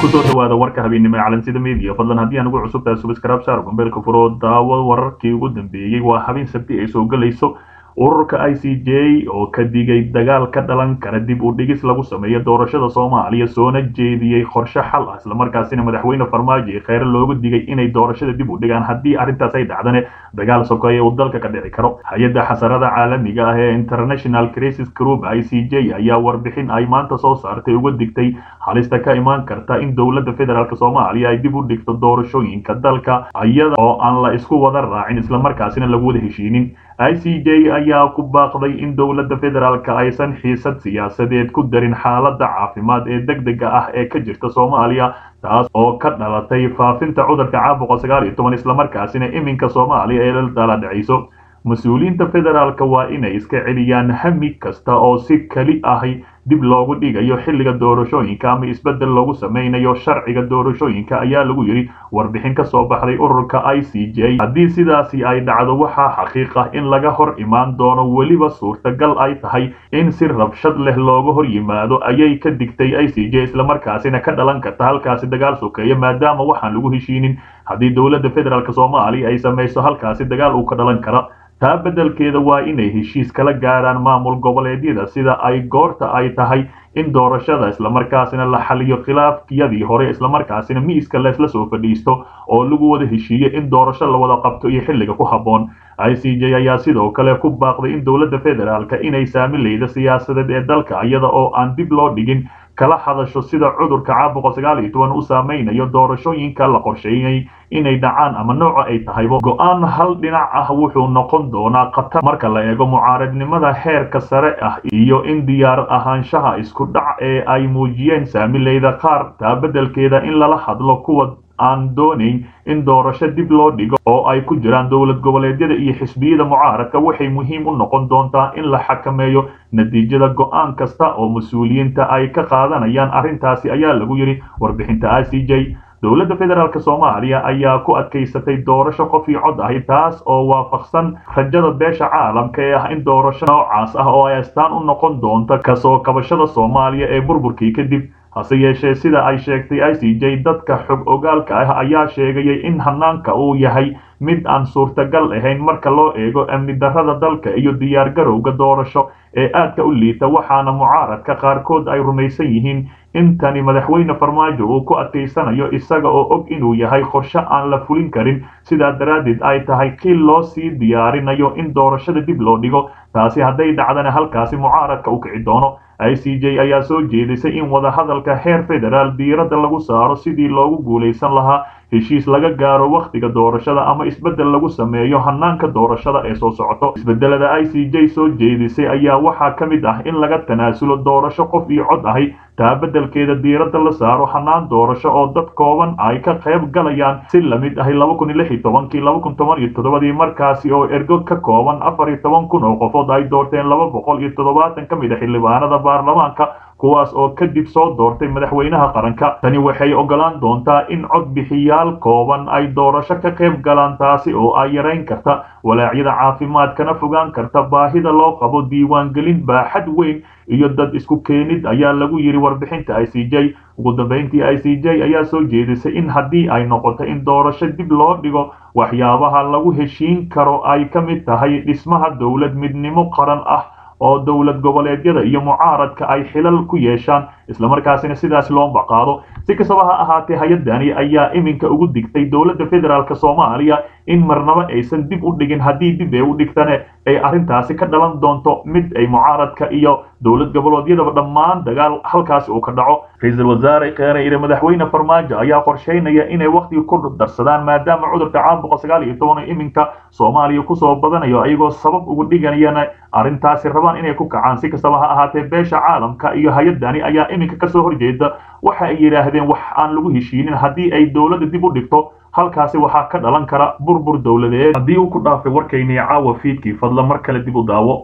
kusoo dhawaada warka habeennimo ee calansida media fadlan haddii aan ugu cusub tahay subscribe saar gombeelka furo daawo wararkii ugu dambeeyey waa habeen sabti ay soo galayso ururka i c j oo ka digay dagaal ka dhalan kara dib u dhigis lagu sameeyo doorashada soomaaliya soona jeediyey qorshe xal ah islamarkaasina madaxweyne farmaajo ee kheyre loogu digay inay doorashada dib u dhigaan haddii arrintaas ay dhacdane dagaal sokeeye uu dalka ka dhici karo hay-adda xasarada caalamiga ah ee international crisis group i c j ayaa warbixin ay maanta soo saartay uga digtay halista ka imaan karta in dowladda federaalk soomaaliya ay dib u dhigto doorashooyinka dalka iyada oo aan la isku wada raacin islamarkaasina lagu wada heshiinin i c j ayaa ku baaqday in dowladda federaalk aysan xiisad siyaasadeed ku darin xaaladda caafimaad ee deg dega ah ee ka jirta soomaaliya taas oo ka dhalatay faafinta cudurka caabuqa sagaal iyo toban islamarkaasina iminka soomaaliya ee dala dhacayso mas-uuliyiinta federaalka waa inay iska celiyaan hami kasta oo si keli ahi dib loogu dhigayo xilliga doorashooyinka ama isbeddel loogu sameynayo sharciga doorashooyinka ayaa lagu yidhi warbixin ka soo baxday ururka i c j haddii sidaasi ay dhacdo waxaa xaqiiq ah in laga hor imaan doono weliba suurtagal ay tahay in si rabshad leh looga hor yimaado ayay ka digtay i c j islamarkaasina ka dhalan karta halkaasi dagaal sokeeya maadaama waxaan lagu heshiinin haddii dowladda federaalk soomaaliya ay samayso halkaasi dagaal uu ka dhalan kara taa beddelkeeda waa inay heshiis kala gaaraan maamul goboleedyada sida ay goorta ay tahay in doorashada islamarkaasina la xaliyo khilaafkiyadii hore islamarkaasina miiska leesla soo fadhiisto oo lagu wada heshiiyo in doorasho la wada qabto iyo xilliga ku habboon i c j ayaa sidoo kale ku baaqday in dowladda federaalka inay saamileyda siyaasadeed ee dalka iyada oo aan dib loo dhigin kala hadasho sida cudurka caabuqa sagaal iyo toban u saameynayo doorashooyinka la qorsheeyay inay dhacaan ama nooca ay tahaybo go-aan hal dhinac ah wuxuu noqon doonaa khatar marka la eego mucaaradnimada heerka sare ah iyo in diyaar ahaanshaha isku dhac ee ay muujiyeen saamileyda qaar taa beddelkeeda in lala hadlo kuwa aan doonayn in doorasho dib loo dhigo oo ay ku jiraan dowlad goboleedyada iyo xisbiyada mucaaradka waxay muhiim u noqon doontaa in la xakameeyo natiijada go-aan kasta oo mas-uuliyiinta ay ka qaadanayaan arrintaasi ayaa lagu yidhi warbixinta i c j dowladda federaalk soomaaliya ayaa ku adkaysatay doorasho qof io cod ahi taas oo waafaqsan rajada beesha caalamka ee ah in doorasho noocaas ah oo ay astaan u noqon doonto kasoo kabashada soomaaliya ee burburkii kadib hase yeeshee sida ay sheegtay i c j dadka xog ogaalka ah ayaa sheegayay in hanaanka uu yahay mid aan suurtagal ahayn marka loo eego amni darrada dalka iyo diyaar garowga doorasho ee aadka u liita waxaana mucaaradka qaarkood ay rumaysan yihiin intani madaxweyne farmaajo uu ku adkaysanayo isaga oo og inuu yahay qorshe aan la fulin karin sidaa daraaddeed ay tahay qiil loo sii diyaarinayo in doorashada dib loo dhigo taasi hadday dhacdana halkaasi mucaaradka u kici doono i c j ayaa soo jeedisay in wadahadalka heer federaal diiradda lagu saaro sidii loogu guulaysan lahaa heshiis laga gaaro wakhtiga doorashada ama isbeddel lagu sameeyo hanaanka doorashada ee soo socoto isbeddelada i c j soo jeedisay ayaa waxaa ka mid ah in laga tanaasulo doorasho qof iyo cod ahi taa beddelkeeda diiradda la saaro hanaan doorasho oo dad kooban ay ka qayb galayaan si lamid ahi laba kun iyo lix iyo tobankii laba kun toban iyo toddobadii markaasi oo ergo ka kooban afar iyo toban kun oo qofood ay doorteen laba boqol iyo toddobaatan ka mid a xildhibaanada baarlamaanka kuwaas oo kadib soo doortay madaxweynaha qaranka tani waxay ogolaan doontaa in codbixiyaal kooban ay doorasho ka qayb galaan taasi oo ay yarayn karta walaacyada caafimaad kana fogaan karta baahida loo qabo diiwaangelin baaxad weyn iyo dad isku keenid ayaa lagu yidhi warbixinta i c j ugu dambeyntii i c j ayaa soo jeedisay in haddii ay noqoto in doorasho dib loo dhigo waxyaabaha lagu heshiin karo ay ka mid tahay dhismaha dowlad midnimo qaran ah oo dowlad goboleedyada iyo mucaaradka ay xilal ku yeeshaan islamarkaasina sidaas loo baqaado si kastaba ha ahaatee hay-addani ayaa iminka ugu digtay dowladda federaalk soomaaliya in marnaba aysan dib u dhigin haddii dib ay u dhigtane ay arrintaasi ka dhalan doonto mid ay mucaaradka iyo dowlad goboleedyadaba dhammaan dagaal halkaasi uu ka dhaco ra-iisul wasaare kheyre iyo madaxweyne farmaajo ayaa qorsheynaya inay wakhtiga ku darsadaan maadaama cudurka caabuqa sagaal iyo toban iminka soomaaliya kusoo badanayo ayagoo sabab ugu dhiganayana arrintaasi rabaan inay ku kacaan si kastaba ha ahaatee beesha caalamka iyo hay-addani ayaa iminka kasoo horjeeda waxa ay yidhaahdeen wax aan lagu heshiinin haddii ay dowladda dib u dhigto halkaasi waxaa ka dhalan kara burbur dowladeed haddii uu ku dhaafay warkaynii caawa fiidkii fadla mar kale dib u daawo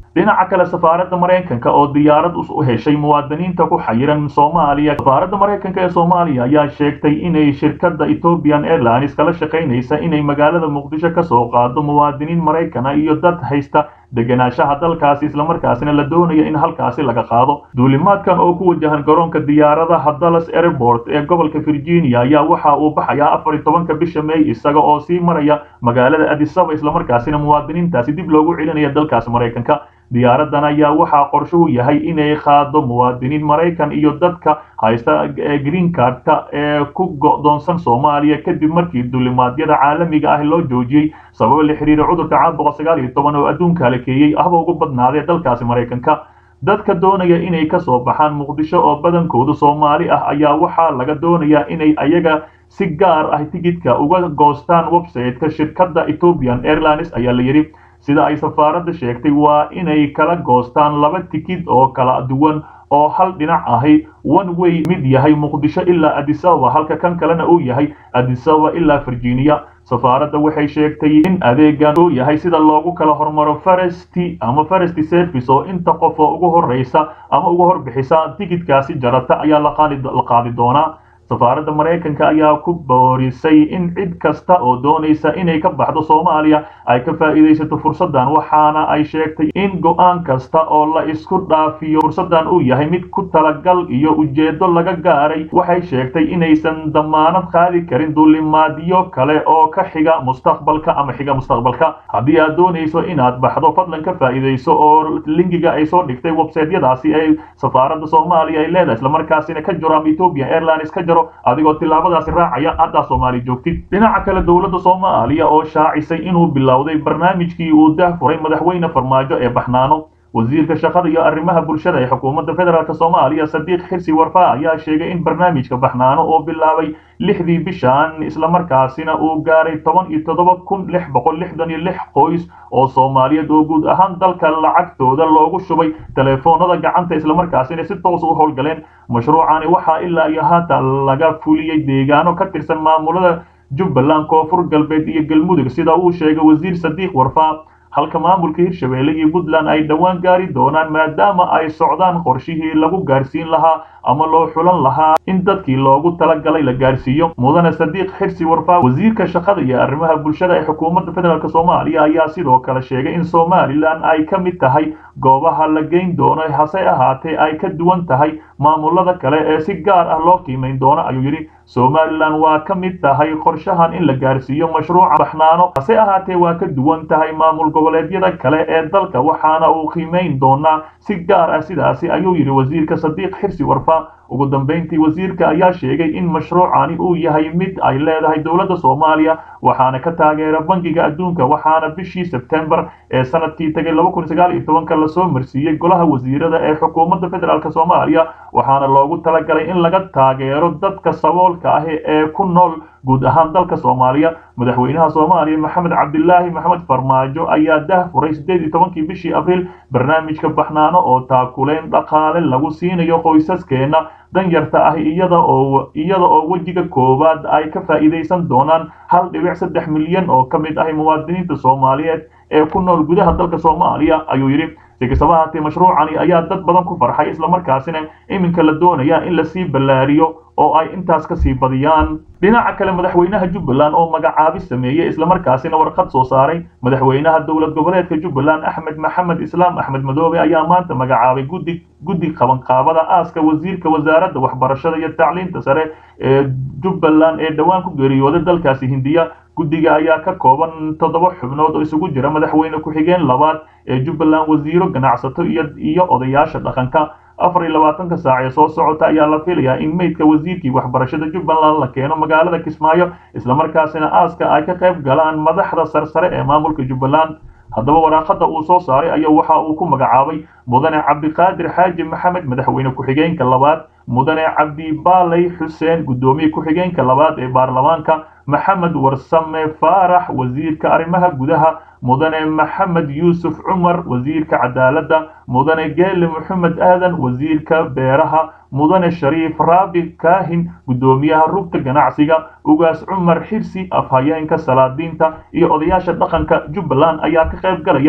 dhinaca kale safaaradda maraykanka oo diyaarad u heshay muwaadiniinta ku xayiran soomaaliya safaaradda maraykanka ee soomaaliya ayaa sheegtay inay shirkadda ethiopian airlines kala shaqaynaysa inay magaalada muqdisho kasoo qaado muwaadiniin maraykana iyo dad haysta degenaanshaha dalkaasi islamarkaasina la doonaya in halkaasi laga qaado duulimaadkan oo ku wajahan garoonka diyaaradaha dallas airport ee gobolka virginia ayaa waxa uu baxayaa afar iyo tobanka bisha may isaga oo sii maraya magaalada adisaba islamarkaasina muwaadiniintaasi dib loogu celinaya dalkaasi maraykanka diyaaradan ayaa waxaa qorshuhu yahay inay qaado muwaadiniin maraykan iyo dadka haysta green cardka ee ku go'doonsan soomaaliya kadib markii duulimaadyada caalamiga ah loo joojiyey sababo la xiriira cudurka caabuqa sagaal iyo toban oo adduunka halakeeyey ahba ugu badnaadee dalkaasi maraykanka dadka doonaya inay ka soo baxaan muqdisho oo badankoodu soomaali ah ayaa waxaa laga doonayaa inay ayaga si gaar ah tigidhka uga goostaan website-ka shirkadda ethiopian airlines ayaa la yidhi sida ay safaaradda sheegtay waa inay kala goostaan laba tikid oo kala duwan oo hal dhinac ahi one way mid yahay muqdisho ilaa adisababa halka kan kalena uu yahay adisababa ilaa virginia safaaradda waxay sheegtay in adeegan uu yahay sida loogu kala hormaro faresti ama faresti service oo inta qof oo ugu horreysa ama ugu horbixisa tigidkaasi jarata ayaa la qaadi doonaa safaaradda maraykanka ayaa ku boorisay in cid kasta oo doonaysa inay ka baxdo soomaaliya ay ka faa'iidaysato fursaddan waxaana ay sheegtay in go'aan kasta oo la isku dhaafiyo fursaddan uu yahay mid ku talagal iyo ujeedo laga gaaray waxay sheegtay inaysan damaanad qaadi karin duulimaadyo kale oo ka xiga mustaqbalka ama xiga mustaqbalka haddii aad doonayso inaad baxdo fadlan ka faa'iidayso oo linkiga ay soo dhigtay websaytyadaasi ay safaaradda soomaaliya ay leedahay islamarkaasina ka jiro ama ethiopian airlines ka jiro adigoo tillaabadaasi raacaya haddaa soomaali joogtid dhinaca kale dowladda soomaaliya oo shaacisay inuu bilowday barnaamijkii uu dahfuray madaxweyne farmaajo ee baxnaano wasiirka shaqada iyo arrimaha bulshada ee xukuumadda federaalk soomaaliya sadiiq xirsi warfaa ayaa sheegay in barnaamijka baxnaano oo bilaabay lixdii bishan islamarkaasina uu gaaray toban iyo toddoba kun lix boqol lixdan iyo lix qoys oo soomaaliyeed oo guud ahaan dalka lacagtooda loogu shubay teleefoonada gacanta islamarkaasina si toos u howlgaleen mashruucani waxaa ilaa iyo haatan laga fuliyey deegaano ka tirsan maamulada jubbaland koonfur galbeed iyo galmudug sida uu sheegay wasiir sadiiq warfaa halka maamulka hirshabeelle iyo puntland ay dhowaan gaari doonaan maadaama ay socdaan qorshihii lagu gaarsiin lahaa ama loo xulan lahaa in dadkii loogu talagalay la gaarsiiyo mudane sadiiq xirsi warfaa wasiirka shaqada iyo arrimaha bulshada ee xukuumadda federaalk soomaaliya ayaa sidoo kale sheegay in somalilan ay ka mid tahay goobaha la geyn doono hase ahaatee ay ka duwan tahay maamulada kale ee si gaar ah loo qiimayn doono ayuu yidhi somalilan waa ka mid tahay qorshahan in la gaarsiiyo mashruuca baxnaano hase ahaatee waa ka duwan tahay maamul goboleedyada kale ee dalka waxaana uu qiimayn doonaa si gaar ah sidaasi ayuu yidhi wasiirka sadiiq xirsi warfaa ugu dambayntii wasiirka ayaa sheegay in mashruucani uu yahay mid ay leedahay dowladda soomaaliya waxaana ka taageera bangiga adduunka waxaana bishii sebtembar ee sanadkii tagay laba kun sagaal iyo tobanka lasoo marsiiyey golaha wasiirada ee xukuumadda federaalk soomaaliya waxaana loogu talagalay in laga taageero dadka saboolka ah ee ku nool guud ahaan dalka soomaaliya madaxweynaha soomaaliya maxamed cabdilaahi maxamed farmaajo ayaa dahfuray sideed iyo tobankii bishii abriil barnaamijka baxnaano oo taakuleyn dhaqaale lagu siinayo qoysaskeena danyarta ah iyada oo iyada oo wejiga koowaad ay ka faa'iidaysan doonaan hal dhibic saddex milyan oo ka mid ah muwaadiniinta soomaaliyeed ee ku nool gudaha dalka soomaaliya ayuu yidhi si kastaba haatee mashruucani ayaa dad badan ku farxay islamarkaasina iminka la doonaya in lasii ballaariyo oo ay intaas ka sii badiyaan dhinaca kale madaxweynaha jubbaland oo magacaabi sameeyey islamarkaasina warqad soo saaray madaxweynaha dowlad goboleedka jubbaland axmed maxamed islaam axmed madoobe ayaa maanta magacaabay guddi guddi qabanqaabada aaska wasiirka wasaaradda waxbarashada iyo tacliinta sare ee jubbaland ee dhowaan ku geeriyooday dalkaasi hindiya guddiga ayaa ka kooban toddoba xubnood oo isugu jira madaxweyne ku-xigeen labaad ee jubbaland wasiiro ganacsato iyo iyo odayaasha dhaqanka afar iyo labaatanka saac ee soo socota ayaa la filayaa in meydka wasiirkii waxbarashada jubbaland la keeno magaalada kismaayo islamarkaasina aaska ay ka qayb galaan madaxda sarsare ee maamulka jubbaland haddaba waraaqada uu soo saaray ayaa waxa uu ku magacaabay mudane cabdiqaadir xaaji maxamed madaxweyne ku-xigeenka labaad mudane cabdibaaley xuseen guddoomiye ku-xigeenka labaad ee baarlamaanka maxamed warsame faarax wasiirka arrimaha gudaha mudane maxamed yuusuf cumar wasiirka cadaaladda mudane geele maxamed aadan wasiirka beeraha mudane shariif raabi kaahin guddoomiyaha rugta ganacsiga ugaas cumar xirsi afhayeenka salaadiinta iyo odayaasha dhaqanka jubbaland ayaa ka qayb galaya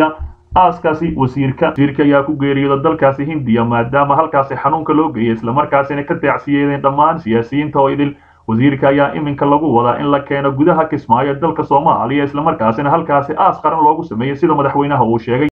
aaskaasi wasiirka wasiirka ayaa ku geeriyooda dalkaasi hindiya maadaama halkaasi xanuunka loo geeyay islamarkaasina ka taacsiyeedeen dhammaan siyaasiyiinta oo idil wasiirka ayaa iminka lagu wadaa in la keeno gudaha kismaayo dalka soomaaliya islamarkaasina halkaasi aas qaran loogu sameeyey sida madaxweynaha uu sheegay